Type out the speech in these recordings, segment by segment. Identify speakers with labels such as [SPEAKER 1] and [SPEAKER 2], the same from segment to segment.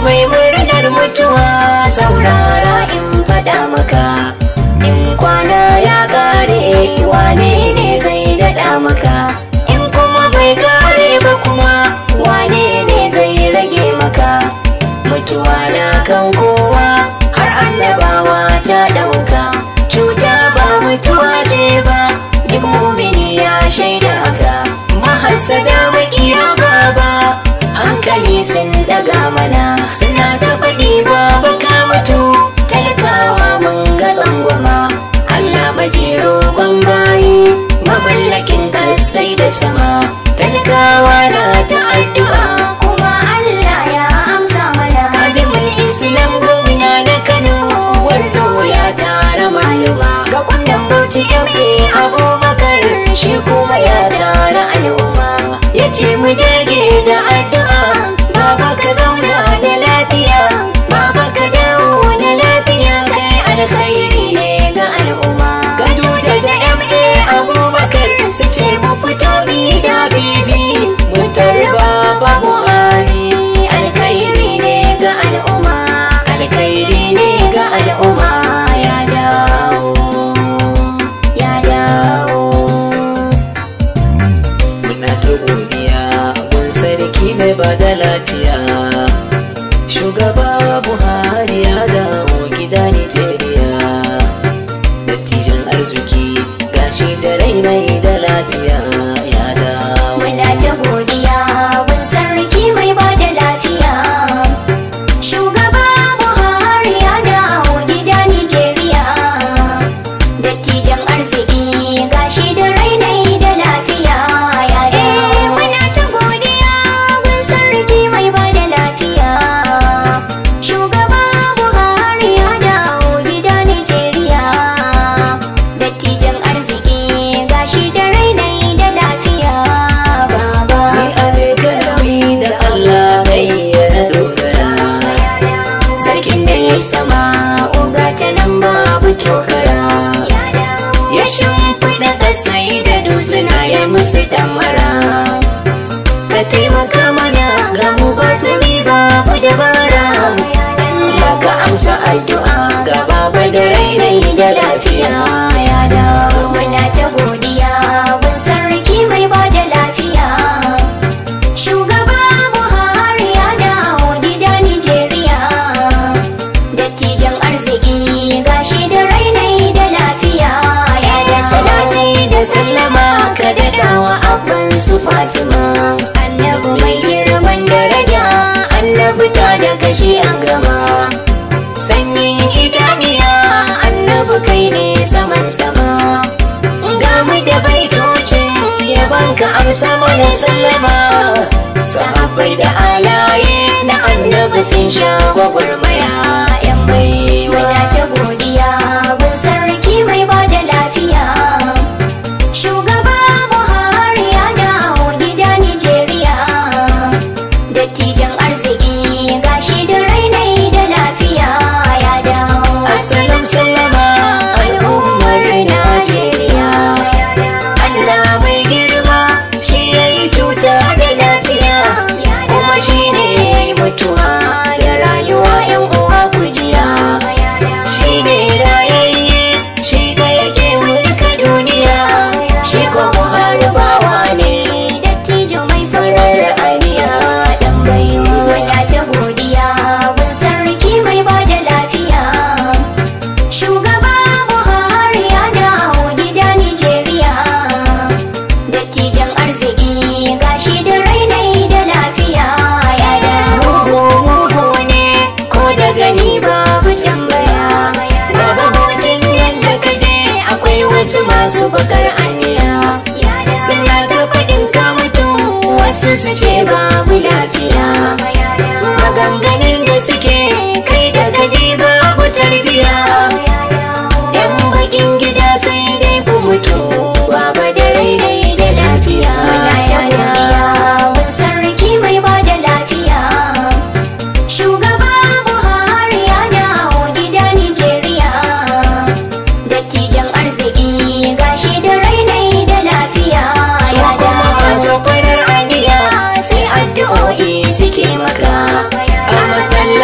[SPEAKER 1] mai murnar mutuwa saurara in faɗa maka in kwana ya kare wane ne zai daɗa maka in kuma bai kare ba kuma wane ne zai rage maka mutuwa na kan kowa har annabawa ta ɗauka cuta ba mutuwa ce ba duk mumini ya shaida haka mahasada maƙiya baba hankali sun daga mana suna ta faɗi baba ka mutu talakawa mun ga tsangwama Allah majero kwan bayi mamallakin kasai da sama talakawa na ta addu'a
[SPEAKER 2] kuma Allah ya amsa mana
[SPEAKER 1] Adamul Islam gwamna na Kano warzo ya tara maluma ga kundan bauchi yabe Abubakar shi kuma ya tara al'umma ya ce mu dage da addu'a baba ka zauna da lafiya baba ka dawo da lafiya kai alkhairi ne ga al'umma gado da da MA Abubakar su ce mu fito mi da bibi mu tarba ba Buhari alkhairi ne ga al'umma alkhairi ne ga al'umma ya dawo ya dawo muna ta godiya mun sarki mai ba da lafiya shugaba buhari ya dawo gida nigeria dattijan arziki gashi da rainai da lafiya ya dawo
[SPEAKER 2] muna ta godiya gun sarki mai ba da lafiya shugaba buhari ya dawo gida nigeria dattijan arziki gashi da rainai da lafiya ya dawo muna ta godiya gun sarki mai ba da lafiya shugaba buhari ya dawo gida nigeria dattijan arziki gashi da rainai da lafiya baba
[SPEAKER 1] Ni alkalami da Allah kai ya dogara Sarkin da ya sama uga ta nan babu tokara Ya shimfiɗa ƙasai da dutsuna ya musu damara Ka taimaka mana ga mu ba zumi babu dabara Allah ka amsa addu'a ga baba da rainai da lafiya ya dawo
[SPEAKER 2] muna ta godiya gun sarki mai ba da lafiya shugaba buhari ya dawo gida nigeria dattijan arziki gashi da rainai da lafiya ya dawo
[SPEAKER 1] Salati da sallama ka daɗawa abban su Fatima
[SPEAKER 2] annabi
[SPEAKER 1] mai girman daraja annabi ta da kashi an gama sanyin idaniya annabi kai ne saman sama ga mu da baitocin yabanka amsa mana sallama sahabbai da alaye na annabi sun sha gwagwarmaya yan baiwa
[SPEAKER 2] muna ta godiya gun sarki mai ba da lafiya shugaba buhari ya dawo gida nigeria dattijan arziki gashi da rainai da lafiya ya dawo
[SPEAKER 1] Assalam sallama al'ummar Najeriya Allah mai girma shi ya yi cuta da lafiya kuma shi ne ya yi mutuwa da rayuwa yan uwa kujiya shi ne rayayye shi ga yake mulka duniya shi ko Buhari bawa ne
[SPEAKER 2] dattijo mai
[SPEAKER 1] farar aniya dan baiwa
[SPEAKER 2] muna ta godiya gun sarki mai ba da lafiya shugaba buhari ya dawo gida nigeria dattijan arziki gashi da rainai da lafiya ya dawo
[SPEAKER 1] Mugu mugu ne ko da gani babu tambaya Babu hutun yadda ka je akwai wasu masu bakar aniya Suna ta faɗin ka mutu wasu su ce babu lafiya Maganganun da suke kai da gaji babu tarbiya Yan bakin gida sai dai ku mutu Baba da rainai da lafiya
[SPEAKER 2] muna ta godiya gun sarki mai ba da lafiya shugaba buhari ya dawo gida nigeria dattijan arziki gashi da rainai da lafiya
[SPEAKER 1] su
[SPEAKER 2] ya
[SPEAKER 1] kuma
[SPEAKER 2] dawo
[SPEAKER 1] masu farar aniya sai addu'o'i suke maka a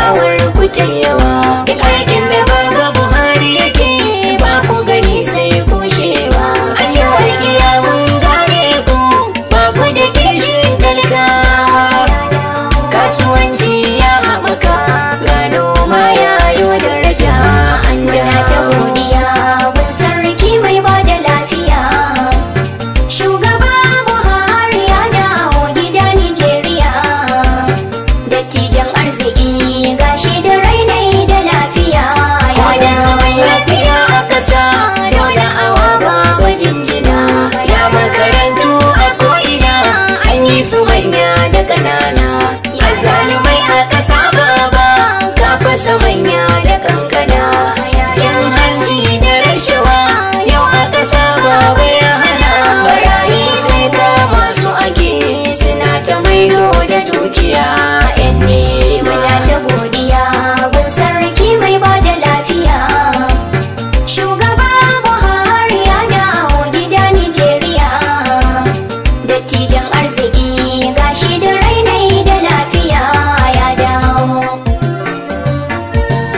[SPEAKER 1] adawar ku ta yawa duk aikin da baba buhari yake ba ku gani sai kushewa an yi walƙiya mun gane ku ba ku da kishin talakawa kasuwanci ya haɓaka ga noma ya yi daraja an
[SPEAKER 2] Muna ta godiya gun sarki mai ba da lafiya. Shugaba Buhari ya dawo gida Nijeriya. Dattijan arziki gashi da rainai da lafiya. Ya
[SPEAKER 1] Wajen zaman
[SPEAKER 2] dawo
[SPEAKER 1] lafiya a ƙasa dole awa babu jinjina ya makarantu a ko'ina an yi su manya da ƙanana azzalumai a ƙasa baba ka fasa manya da kankana cin hanci da rashawa yau a ƙasa baba ya hana barayi sai kama su ake suna ta maido da dukiya 'yan nema
[SPEAKER 2] Muna ta godiya gun sarki mai ba da lafiya. Shugaba Buhari ya dawo gida Nijeriya. Dattijan arziki gashi da rainai da lafiya ya dawo.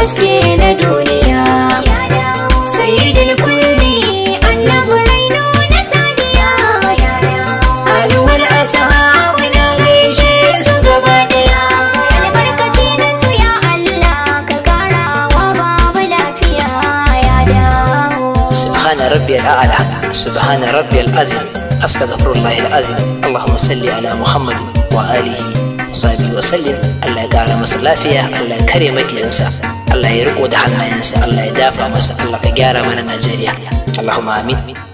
[SPEAKER 1] haske na duniya
[SPEAKER 2] ya dawo
[SPEAKER 1] sayyidul kulli
[SPEAKER 2] annabi raino na saniya ya dawo
[SPEAKER 1] alwal ashabu na gaishe su gaba daya
[SPEAKER 2] albarkaci na su ya Allah ka kara wa baba lafiya ya dawo
[SPEAKER 3] سبحان ربي الأعلى سبحان ربي العظيم أستغفر الله العظيم اللهم صل على محمد وآله وصحبه وسلم الله يقال masa lafiya Allah ya kare makiyansa Allah ya riko da hannayensa Allah ya dafa masa Allah ka gyara mana Najeriya Allahumma amin